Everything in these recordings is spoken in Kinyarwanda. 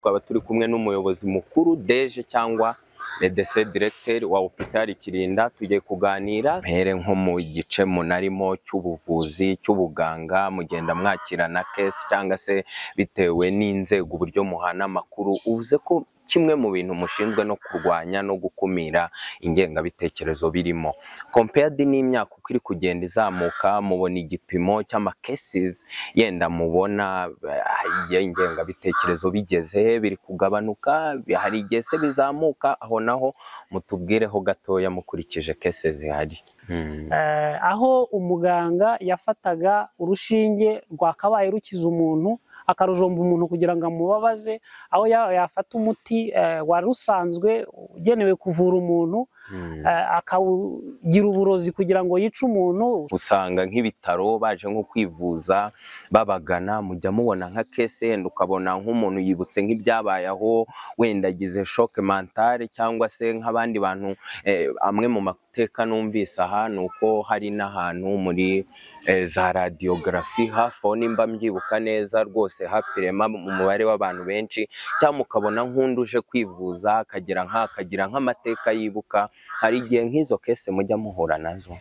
twaba turi kumwe n'umuyobozi mukuru deje cyangwa medese diregiteri wa hopitari kirinda tugiye kuganira mpere nko mu gice munarimo cy'ubuvuzi cy'ubuganga mugenda mwakirana kesi cyangwa se bitewe n'inzego uburyo muhana amakuru uvuze ko kimwe mu bintu mushinzwe no kurwanya no gukumira ingengabitekerezo birimo compeyadi n'imyaka uko iri kugenda izamuka mubona igipimo cy'amakesizi yenda mubona ingengabitekerezo bigeze biri kugabanuka hari igihe se bizamuka aho naho mutubwireho gatoya mukurikije kese zihari Eh, aho umuganga yafataga urushinge rwakabaye rukiza umuntu akarujomba umuntu kugira ngo amubabaze aho ya- yafata umuti eh, wari usanzwe ugenewe kuvura umuntu eh, akawugira uburozi kugira ngo yice umuntu usanga nk'ibitaro baje nko kwivuza babagana mujya mubona nka kese yenda ukabona nk'umuntu yibutse nk'ibyabaye aho wenda agize shoke mentale cyangwa se nk'abandi bantu eh, amwe mu mateka numvise aha ni uko hari n'ahantu muri eh, za radiyogarafi hafi aho nimba mbyibuka neza rwose hapirema mu mubare w'abantu benshi cyangwa ukabona nk'undi uje kwivuza akagira nka- akagira nk'amateka yibuka hari igihe nk'izo kese mujya muhura nazo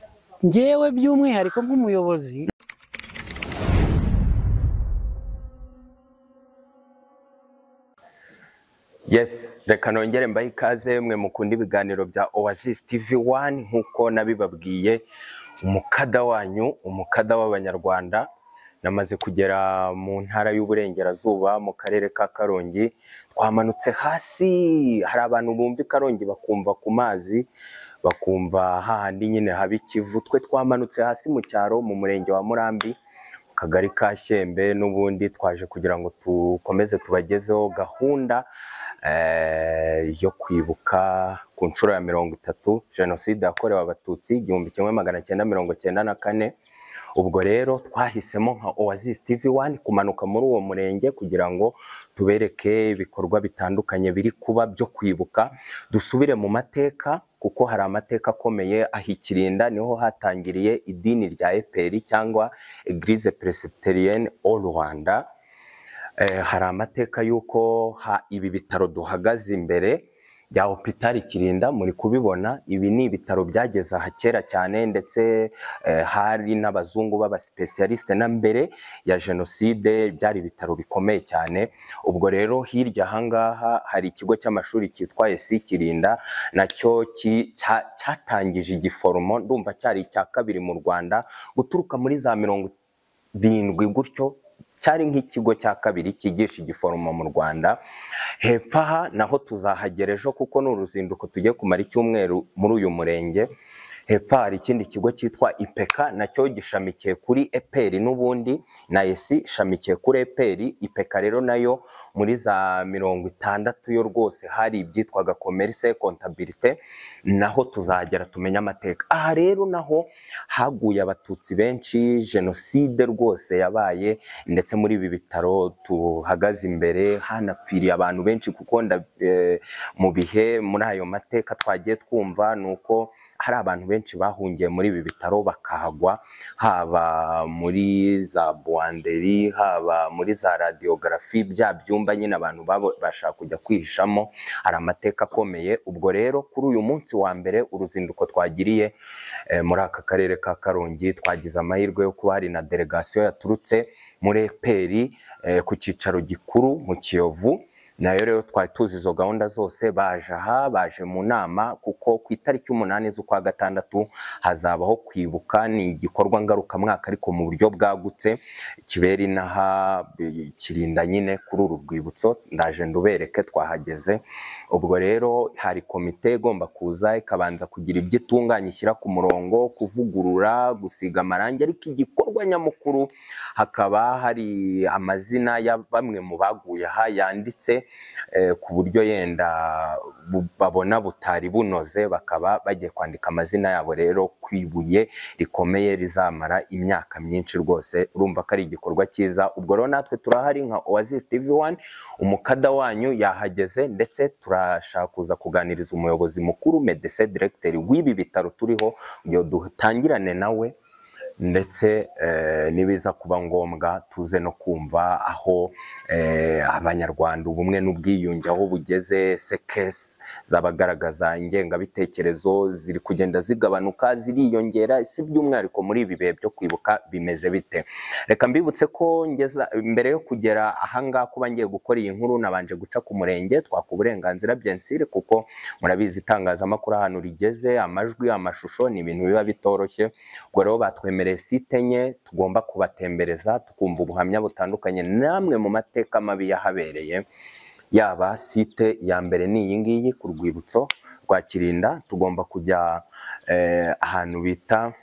ngewe by'umwihariko nk'umuyobozi Yes, reka nongere mbahe ikaze mwe mukunda ibiganiro bya Oasis TV 1 nk'uko nabibabwiye umukada wanyu umukada w'abanyarwanda namaze kugera mu ntara y'uburengerazuba mu karere ka Karongi twamanutse hasi hari abantu bumva i Karongi bakumva ku mazi bakumva hahandi nyine haba ikivu twe twamanutse hasi mu cyaro mu murenge wa Murambi kagari ka Shyembe n'ubundi twaje kugira ngo tukomeze tubagezeho gahunda eh, yo kwibuka ku nshuro ya mirongo itatu jenoside yakorewe abatutsi igihumbi kimwe magana cyenda mirongo cyenda na kane ubwo rero twahisemo nka Oasis TV 1 kumanuka muri uwo murenge kugira ngo tubereke ibikorwa bitandukanye biri kuba byo kwibuka dusubire mu mateka kuko hari amateka akomeye aho ikirinda niho hatangiriye idini rya eperi cyangwa Eglise Presbyterienne au Rwanda eh, hari amateka y'uko ha- ibi bitaro duhagaze imbere bya hopitari Kirinda muri kubibona ibi ni ibitaro byageze aha kera cyane ndetse eh, hari n'abazungu b'abasipesiyalisite na mbere ya jenoside byari ibitaro bikomeye cyane ubwo rero hirya aha ngaha hari ikigo cy'amashuri cyitwa esi Kirinda nacyo ki- cya- cyatangije igiforomo ndumva cyari icya kabiri mu Rwanda guturuka muri za mirongo birindwi gutyo cyari nk'ikigo cya kabiri cyigisha igiforomo mu Rwanda hepfo aha naho tuzahagera ejo kuko ni uruzinduko tugiye kumara icyumweru muri uyu murenge hepfo hari ikindi kigo cyitwa ipeka nacyo gishamikiye kuri eperi n'ubundi na esi ishamikiye kuri eperi ipeka rero nayo muri za mirongo itandatu yo rwose hari ibyitwaga komerise kontabirite naho tuzagera tumenye amateka aha rero naho haguye abatutsi benshi jenoside rwose yabaye ndetse muri ibi bitaro tuhagaze imbere hanapfiriye abantu benshi kuko nda- eh, mu bihe muri ayo mateka twagiye twumva ni uko hari abantu benshi bahungiye muri ibi bitaro bakahagwa haba muri za buwanderi haba muri za radiyogarafi bya byumba nyine abantu babasha kujya kwihishamo hari amateka akomeye ubwo rero kuri uyu munsi wa mbere uruzinduko twagiriye eh, muri aka karere ka karongi twagize amahirwe yo kuba hari na delegasiyo yaturutse muri eperi eh, ku cyicaro gikuru mu kiyovu nayo rero twari tuzi izo gahunda zose baje aha baje mu nama kuko ku itariki umunani z'ukwa gatandatu hazabaho kwibuka ni igikorwa ngarukamwaka ariko mu buryo bwagutse kibera inaha eh, kirinda nyine kuri uru rwibutso ndaje ndubereke twahageze ubwo rero hari komite igomba kuza ikabanza kugira ibyo itunganya ishyira ku murongo kuvugurura gusiga amarangi ariko igikorwa nyamukuru hakaba hari amazina ya bamwe mu baguye aha yanditse eh, ku buryo yenda bu- babona butari bunoze bakaba bagiye kwandika amazina yabo rero ku ibuye rikomeye rizamara imyaka myinshi rwose urumva ko ari igikorwa cyiza ubwo rero natwe turahari nka Oasis TV 1 umukada wanyu yahageze ndetse turashaka kuza kuganiriza umuyobozi mukuru medese diregiteri w'ibi bitaro turiho ngo dutangirane nawe ndetse eh, nibiza kuba ngombwa tuze no kumva aho eh, abanyarwanda ubumwe n'ubwiyunge aho bugeze sekesi zabagaragaza ingengabitekerezo ziri kugenda zigabanuka ziriyongera si by'umwihariko muri ibi bihe byo kwibuka bimeze bite reka mbibutse ko ngeza mbere yo kugera ahangaha kuba ngiye gukora iyi nkuru nabanje guca ku murenge twaka uburenganzira byensire kuko murabizi itangazamakuru ahantu rigeze amajwi amashusho ni ibintu biba bitoroshye ubwo rero batwemereye site enye tugomba kubatembereza tukumva ubuhamya butandukanye namwe mu mateka mabi yahabereye yaba site ya mbere ni iyi ngiyi ku rwibutso rwa kirinda tugomba kujya eh, ahantu bita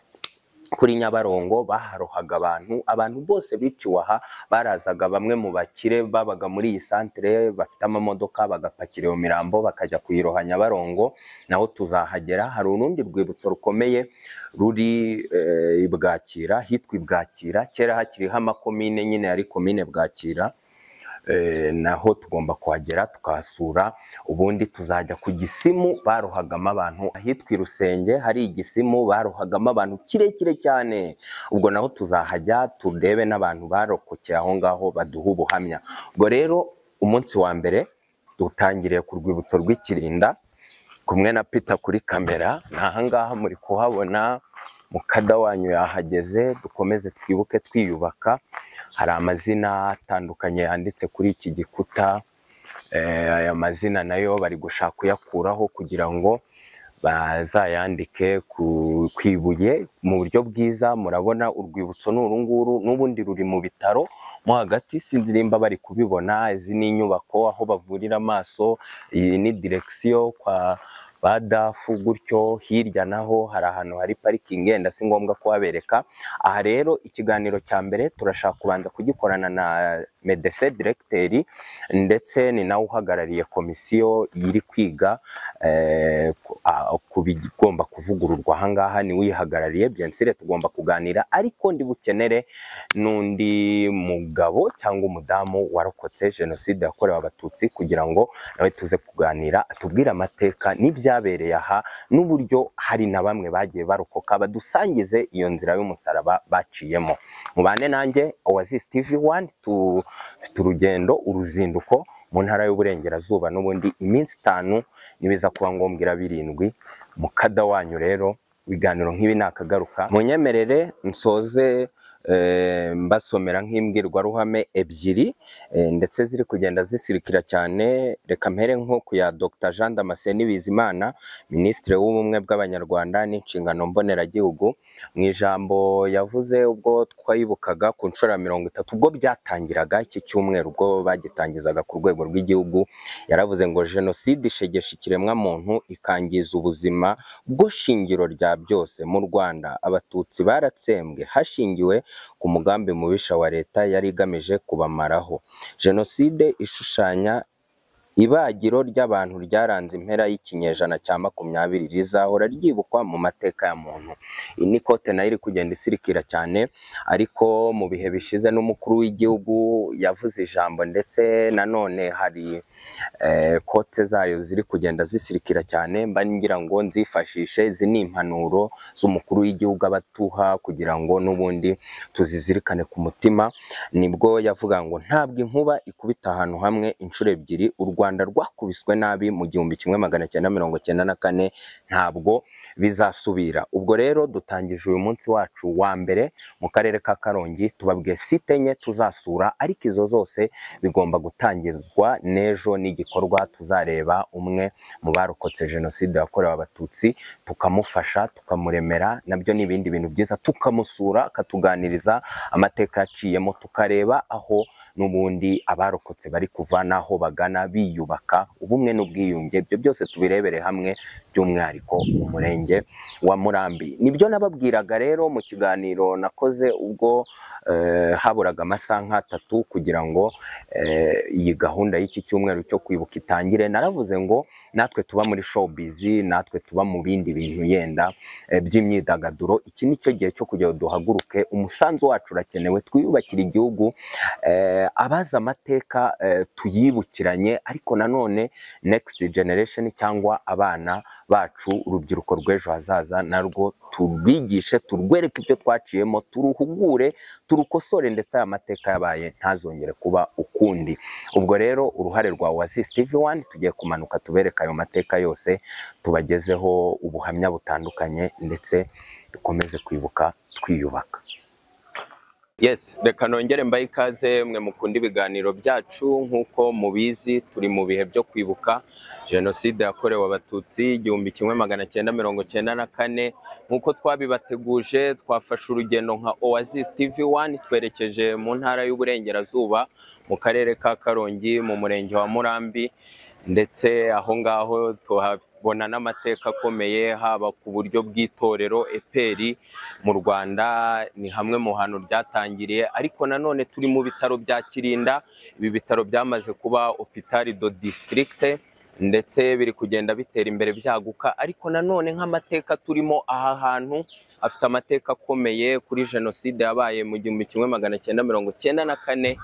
kuri Nyabarongo baharohaga abantu abantu bose biciwe aha barazaga bamwe mu bakire babaga muri iyi santere bafite amamodoka bagapakira iyo mirambo bakajya kuyiroha Nyabarongo naho tuzahagera hari urundi rwibutso rukomeye ruri eh, i Bwakira hitwa i Bwakira kera hakiriho amakomine nyine yari komine Bwakira eh, naho tugomba kuhagera tukahasura ubundi tuzajya ku gisimu barohagamo abantu ahitwa i rusenge hari igisimu barohagamo abantu kirekire cyane ubwo naho tuzahajya turebe n'abantu barokokeye aho ngaho baduha ubuhamya ubwo rero umunsi wa mbere dutangiriye ku rwibutso rw'ikirinda kumwe na Peter kuri kamera ni ahangaha muri kuhabona mukada wanyu yahageze dukomeze twibuke twiyubaka hari amazina atandukanye yanditse kuri iki gikuta Eh, aya mazina nayo bari gushaka kuyakuraho kugira ngo bazayandike ku- ku ibuye mu buryo bwiza murabona urwibutso ni uru nguru n'ubundi ruri mu bitaro mo hagati sinzi nimba bari kubibona izi ni inyubako aho bavurira amaso iyi ni direkisiyo kwa ba dafu gutyo hirya naho hari ahantu hari parikingi yenda si ngombwa kuhabereka aha rero ikiganiro cya mbere turashaka kubanza kugikorana na medese diregiteri ndetse ni nawe uhagarariye komisiyo iri kwiga eh, ku- a- ku bigomba kuvugururwa aha ngaha niwe uyihagarariye byensire tugomba kuganira ariko ndibukenere n'undi mugabo cyangwa umudamu warokotse jenoside yakorewe abatutsi kugira ngo nawe tuze kuganira atubwire amateka n'ibyabereye aha n'uburyo hari na bamwe bagiye barokoka badusangize iyo nzira y'umusaraba baciyemo mubane nanjye Oasis TV 1 tufite urugendo uruzinduko mu ntara y'uburengerazuba n'ubundi iminsi itanu nibiza kuba ngombwa ira birindwi mu kada wanyu rero ibiganiro nk'ibi nakagaruka munyemerere nsoze eh, mbasomera nk'imbwirwaruhame ebyiri eh, ndetse ziri kugenda zisirikira cyane reka mpere nko ku ya Dr Jean Damascene Bizimana Minisitiri w'Ubumwe bw'Abanyarwanda n'inshingano mboneragihugu mu ijambo yavuze ubwo twayibukaga ku nshuro ya mirongo itatu ubwo byatangiraga iki cyumweru ubwo bagitangizaga ku rwego rw'igihugu yaravuze ngo jenoside ishegesha ikiremwamuntu ikangiza ubuzima bwo shingiro rya byose mu Rwanda abatutsi baratsembwe hashingiwe ku mugambi mubisha wa leta yari igamije kubamaraho jenoside ishushanya ibagiro ry'abantu ryaranze impera y'ikinyejana cya makumyabiri rizahora ryibukwa mu mateka ya muntu iyi ni kote nayo iri kugenda isirikira cyane ariko mu bihe bishize n'umukuru w'igihugu yavuze ijambo ndetse nanone hari eh, kote zayo ziri kugenda zisirikira cyane mba ngira ngo nzifashishe izi ni impanuro z'umukuru w'igihugu abatuha kugira ngo n'ubundi tuzizirikane ku mutima nibwo yavuga ngo ntabwo inkuba ikubita ahantu hamwe inshuro ebyiri u Rwanda rwakubiswe nabi mu gihumbi kimwe magana cyenda mirongo cyenda na kane ntabwo bizasubira ubwo rero dutangije uyu munsi wacu wa mbere mu karere ka Karongi tubabwiye site enye tuzasura ariko izo zose bigomba gutangizwa n'ejo n'igikorwa tuzareba umwe mu barokotse jenoside yakorewe abatutsi tukamufasha tukamuremera nabyo ni ibindi bintu byiza tukamusura akatuganiriza amateka yaciyemo tukareba aho n'ubundi abarokotse bari kuva n'aho bagana biyubaka ubumwe n'ubwiyunge ibyo byose tubirebere hamwe by'umwihariko umurenge wa Murambi nibyo nababwiraga rero mu kiganiro nakoze ubwo eh, haburaga amasaha nk'atatu kugira ngo eh, iyi gahunda y'iki cyumweru cyo kwibuka itangire naravuze ngo natwe tuba muri showbiz natwe tuba mu bindi bintu yenda eh, by'imyidagaduro iki ni cyo gihe cyo kugira ngo duhaguruke umusanzu wacu urakenewe twiyubakire igihugu eh, abazi amateka eh, tuyibukiranye ariko ariko nanone next generation cyangwa abana bacu urubyiruko rw'ejo hazaza narwo turwigishe turwereke ibyo twaciyemo turuhugure turukosore ndetse aya mateka yabaye ntazongere kuba ukundi ubwo rero uruhare rwa Oasis TV1 tugiye kumanuka tubereka ayo mateka yose tubagezeho ubuhamya butandukanye ndetse dukomeze kwibuka twiyubaka Yes, reka nongere mbaye ikaze mwe mukunda ibiganiro byacu nk'uko mubizi turi mu bihe byo kwibuka jenoside yakorewe abatutsi igihumbi kimwe magana cyenda mirongo cyenda na kane nk'uko twabibateguje twafashe urugendo nka Oasis TV 1 twerekeje mu ntara y'uburengerazuba mu karere ka Karongi mu murenge wa Murambi ndetse aho ngaho tuhabona n'amateka akomeye haba ku buryo bw'itorero eperi mu Rwanda ni hamwe mu hantu ryatangiriye ariko nanone turi mu bitaro bya Kirinda ibi bitaro byamaze kuba hopitali do district ndetse biri kugenda bitera imbere byaguka ariko nanone nk'amateka turimo aha hantu afite amateka akomeye kuri jenoside yabaye mu gihumbi kimwe magana cyenda mirongo cyenda na kane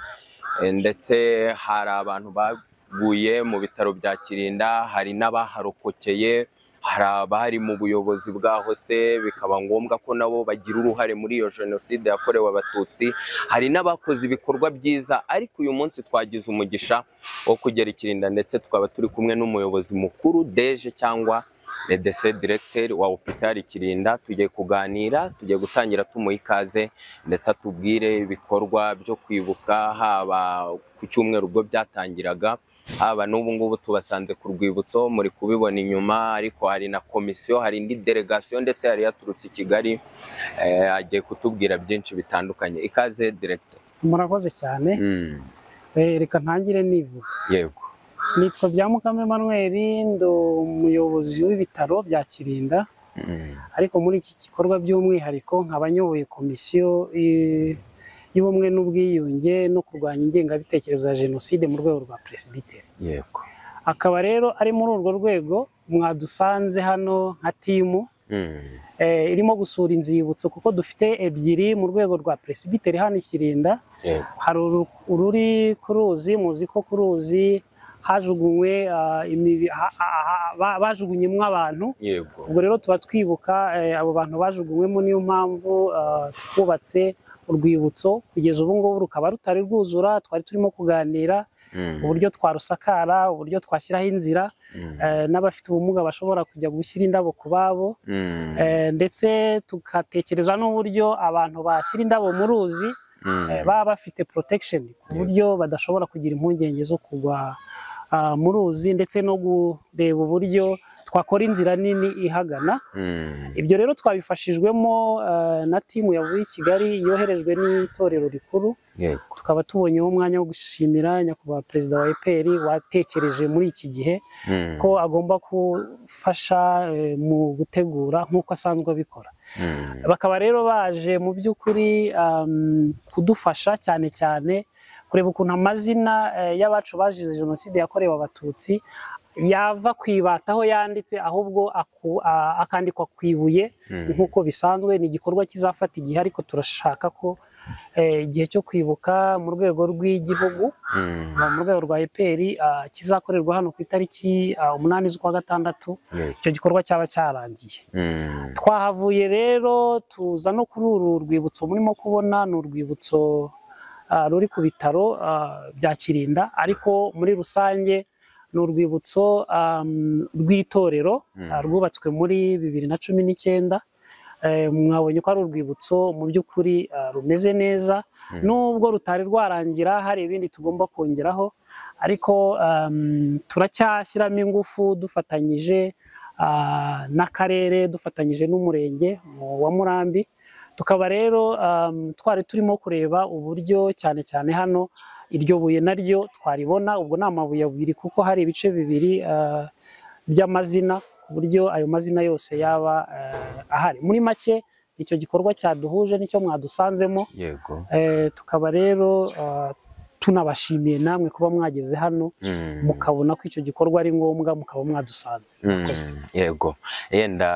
ndetse hari abantu ba baguye mu bitaro bya Kirinda hari n'abaharokokeye hari abari mu buyobozi bwaho se bikaba ngombwa ko nabo bagira uruhare muri iyo jenoside yakorewe abatutsi hari n'abakoze ibikorwa byiza ariko uyu munsi twagize umugisha wo kugera ikirinda ndetse tukaba turi kumwe n'umuyobozi mukuru deje cyangwa medese diregiteri wa opitari Kirinda tugiye kuganira tugiye gutangira tumuha ikaze ndetse atubwire ibikorwa byo kwibuka haba ku cyumweru ubwo byatangiraga haba n'ubu ngubu tubasanze ku rwibutso muri kubibona inyuma ariko hari na komisiyo hari indi delegasiyo ndetse yari yaturutse i Kigali agiye kutubwira byinshi bitandukanye ikaze diregiteri murakoze cyane reka ntangire nivuga yego nitwa bya mukame Emmanuel ndi umuyobozi w'ibitaro bya Kirinda ariko muri iki gikorwa by'umwihariko nkaba nyoboye komisiyo y'ubumwe n'ubwiyunge no kurwanya ingengabitekerezo ya jenoside mu rwego rwa peresibiteri yego akaba rero ari muri urwo rwego mwadusanze hano nka timu eh, irimo gusura inzibutso kuko dufite ebyiri mu rwego rwa peresibiteri hano i Kirinda Yego. hari uru- ururi ku ruzi muzi ko ku ruzi hajugunywe ah, imibi- ha- ha- ha- ba- bajugunyemwo abantu yego ubwo rero tuba twibuka eh, abo bantu bajugunywemo niyo mpamvu ah, twubatse urwibutso kugeza ubu ngubu rukaba rutari rwuzura twari turimo kuganira Mm, uburyo twarusakara uburyo twashyiraho inzira mm, eh, n'abafite ubumuga bashobora kujya gushyira indabo ku babo mm, eh, ndetse tugatekereza n'uburyo abantu bashyira indabo mu ruzi mm, eh, baba bafite protection ku buryo badashobora kugira impungenge zo kugwa ah, mu ruzi ndetse no kureba uburyo twakora inzira nini ihagana mm, ibyo rero twabifashijwemo eh, na timu yavuye i Kigali yoherejwe n'itorero rikuru yego tukaba tubonyeho umwanya wo gushimira nyakubahwa perezida wa EPR watekereje muri iki gihe Mm, ko agomba gufasha eh, mu gutegura nk'uko asanzwe abikora mm, bakaba rero baje mu by'ukuri um, kudufasha cyane cyane kureba ukuntu amazina eh, y'abacu bazize jenoside yakorewe abatutsi yava ku ibata aho yanditse ahubwo aku- a- akandikwa ku ibuye mm, nk'uko bisanzwe ni igikorwa kizafata igihe ariko turashaka ko eh, igihe cyo kwibuka mu rwego rw'igihugu mm, mu rwego rwa EPR ah, kizakorerwa hano ku itariki ah, umunani z'ukwa gatandatu yego icyo gikorwa cyaba cyarangiye Mm, twahavuye rero tuza no kuri uru rwibutso murimo kubona ni urwibutso ah, ruri ku bitaro ah, bya Kirinda ariko muri rusange ni urwibutso ah, rw'itorero Mm. ah, rwubatswe muri bibiri na cumi n'icyenda Eh, mwabonye ko ari urwibutso mu by'ukuri ah, rumeze neza nubwo rutari rwarangira hari ibindi tugomba kongeraho ariko um, turacyashyiramo ingufu dufatanyije ah, n'akarere dufatanyije n'umurenge mu- wa Murambi tukaba rero um, twari turimo kureba uburyo cyane cyane hano iryo buye naryo twaribona ubwo ni amabuye abiri kuko hari ibice bibiri ah, by'amazina ku buryo ayo mazina yose yaba ah, ahari muri make icyo gikorwa cyaduhuje nicyo mwadusanzemo yego Eh, tukaba rero ah, tunabashimiye namwe kuba mwageze hano Mm. mukabona ko icyo gikorwa ari ngombwa mukaba mwadusanze Murakoze. Mm, yego yenda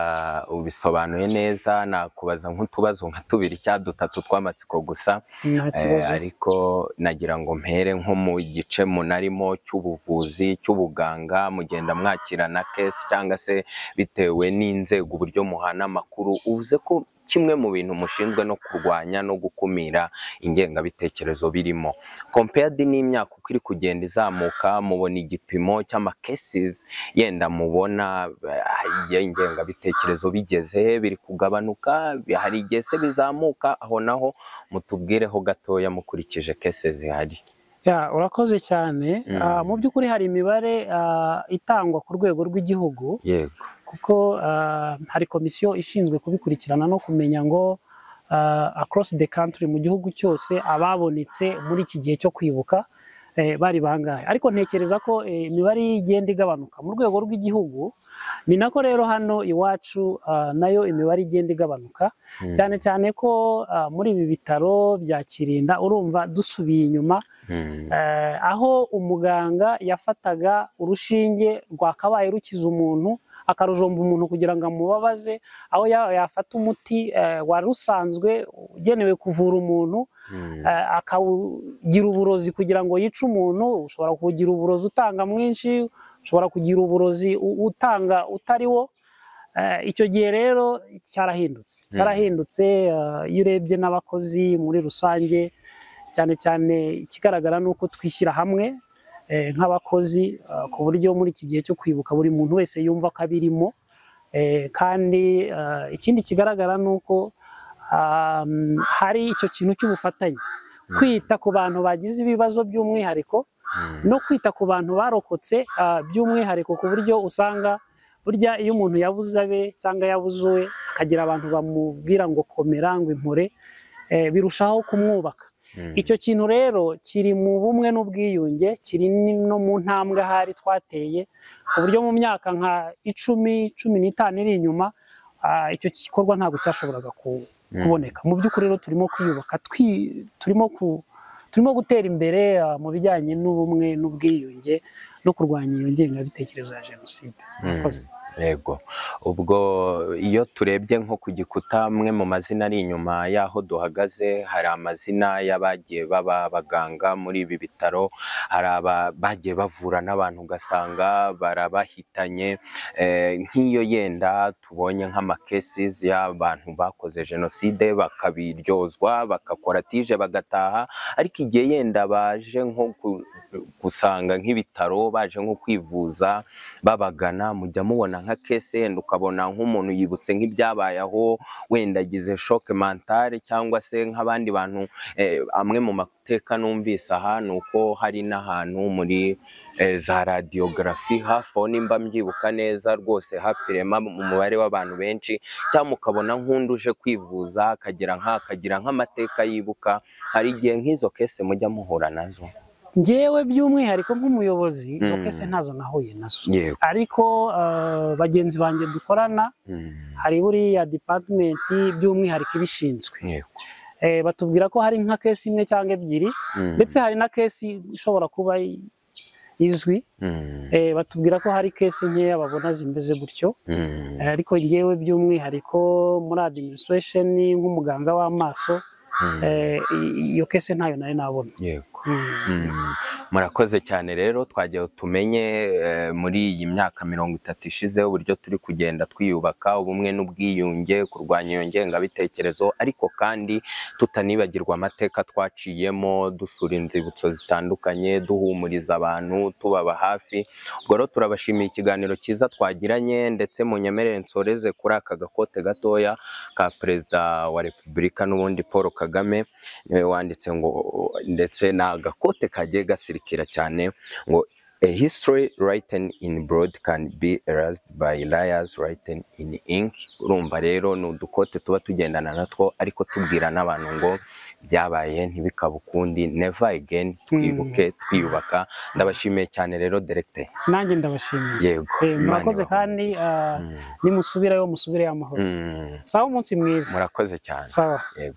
ubisobanuye neza nakubaza nk'utubazo nka tubiri cyangwa dutatu tw'amatsiko gusa nta Eh, kibazo ariko nagira ngo mpere nko mu gice munarimo cy'ubuvuzi cy'ubuganga mugenda mwakirana kesi cyangwa se bitewe n'inzego uburyo muhana amakuru uvuze ko kimwe mu bintu mushinzwe no kurwanya no gukumira ingengabitekerezo birimo compared n'imyaka uko iri kugenda izamuka mubona igipimo cy'amakesis yenda mubona eh, y'ingengabitekerezo bigeze he, biri kugabanuka hari igihe se bizamuka aho naho mutubwireho gatoya mukurikije kese zihari Ya, urakoze cyane Mm. Ah, mu by'ukuri hari imibare ah, itangwa ku rwego rw'igihugu yego kuko ah, hari komisiyo ishinzwe kubikurikirana no kumenya ngo ah, across the country mu gihugu cyose ababonetse muri iki gihe cyo kwibuka eh, bari bangahe ariko ntekereza ko eh, imibare igenda igabanuka mu rwego rw'igihugu ni nako rero hano iwacu ah, nayo imibare igenda igabanuka Mm. cyane cyane ko ah, muri ibi bitaro bya Kirinda urumva dusubiye inyuma Mm, Eh, aho umuganga yafataga urushinge rwakabaye rukiza umuntu akarujomba umuntu kugira ngo amubabaze aho ya- yafata umuti eh, wari usanzwe ugenewe kuvura umuntu mm, eh, akawugira uburozi kugira ngo yice umuntu ushobora kugira uburozi utanga mwinshi ushobora kugira uburozi u- utanga utari wo Eh, icyo gihe rero cyarahindutse cyarahindutse eh, iyo urebye n'abakozi muri rusange cyane cyane ikigaragara ni uko twishyira hamwe eh, nk'abakozi eh, ku buryo muri iki gihe cyo kwibuka buri muntu wese yumva ko abirimo Eh, kandi eh, ikindi kigaragara ni uko um, hari icyo kintu cy'ubufatanye kwita ku bantu bagize ibibazo by'umwihariko mm. no kwita ku bantu barokotse ah, by'umwihariko ku buryo usanga burya iyo umuntu yabuze abe cyangwa yabuze uwe akagira abantu bamubwira ngo komera ngo impore eh, birushaho kumwubaka Mm. icyo kintu rero kiri mu bumwe n'ubwiyunge kiri ni- no mu ntambwe ahari twateye ku buryo mu myaka nka icumi cumi n'itanu iri inyuma ah, icyo gikorwa ntabwo cyashoboraga ku- kuboneka mu by'ukuri rero turimo kwiyubaka twi- turimo ku- turimo gutera imbere ah, mu bijyanye n'ubumwe n'ubwiyunge no kurwanya iyo ngengabitekerezo ya jenoside Murakoze. yego ubwo iyo turebye nko ku gikuta amwe mu mazina ari inyuma y'aho duhagaze hari amazina y'abagiye baba abaganga muri ibi bitaro hari aba- bagiye bavura n'abantu ugasanga barabahitanye Eh, nk'iyo yenda tubonye nk'amakesizi y'abantu bakoze jenoside bakabiryozwa bagakora tije bagataha ariko igihe yenda baje nko ku- gusanga nk'ibitaro baje nko kwivuza babagana mujya mubona nka kese yenda ukabona nk'umuntu yibutse nk'ibyabaye aho wenda agize shoke mentale cyangwa se nk'abandi bantu eh, amwe mu mateka numvise aha ni uko hari n'ahantu muri eh, za radiyogarafi hafi aho nimba mbyibuka neza rwose hapirema mu mubare w'abantu benshi cyangwa mukabona nk'undi uje kwivuza akagira nka- akagira nk'amateka yibuka hari igihe nk'izo kese mujya muhura nazo ngewe by'umwihariko nk'umuyobozi izo Mm. kese ntazo nahuye nazo yego ariko ah, bagenzi banjye dukorana Mm, hari buriya dipatimenti by'umwihariko ibishinzwe yego Eh, batubwira ko hari nka kesi imwe cyangwa ebyiri Mm, ndetse hari na kesi ishobora kuba i- izwi mm, Eh, batubwira ko hari kesi nkeya babona zimeze gutyo mm, Eh, ariko ngewe by'umwihariko muri administration nk'umuganga w'amaso mm. eh, i- iyo kese ntayo nari nabona yego Mm. Mm. murakoze cyane rero twagiye tumenye eh, muri iyi myaka mirongo itatu ishize uburyo turi kugenda twiyubaka ubumwe n'ubwiyunge kurwanya iyo ngengabitekerezo ariko kandi tutanibagirwa amateka twaciyemo dusura inzibutso zitandukanye duhumuriza abantu tubaba hafi ubwo rero turabashimiye ikiganiro cyiza twagiranye ndetse munyemerere nsoreze kuri aka gakote gatoya ka perezida wa repubulika n'ubundi paul kagame niwe wanditse ngo ndetse ni agakote kagiye gasirikira cyane ngo a history written in broad can be erased by liars written in ink urumva rero ni udukote tuba tugendana natwo ariko tubwira n'abantu ngo byabaye ntibikabe ukundi never again twibuke twiyubaka ndabashimiye cyane rero directeur nanjye ndabashimiye yego Eh, Imana murakoze ibahumurize. kandi ah, nimusubirayo musubire amahoro Mm, sawa umunsi mwiza murakoze cyane sawa yego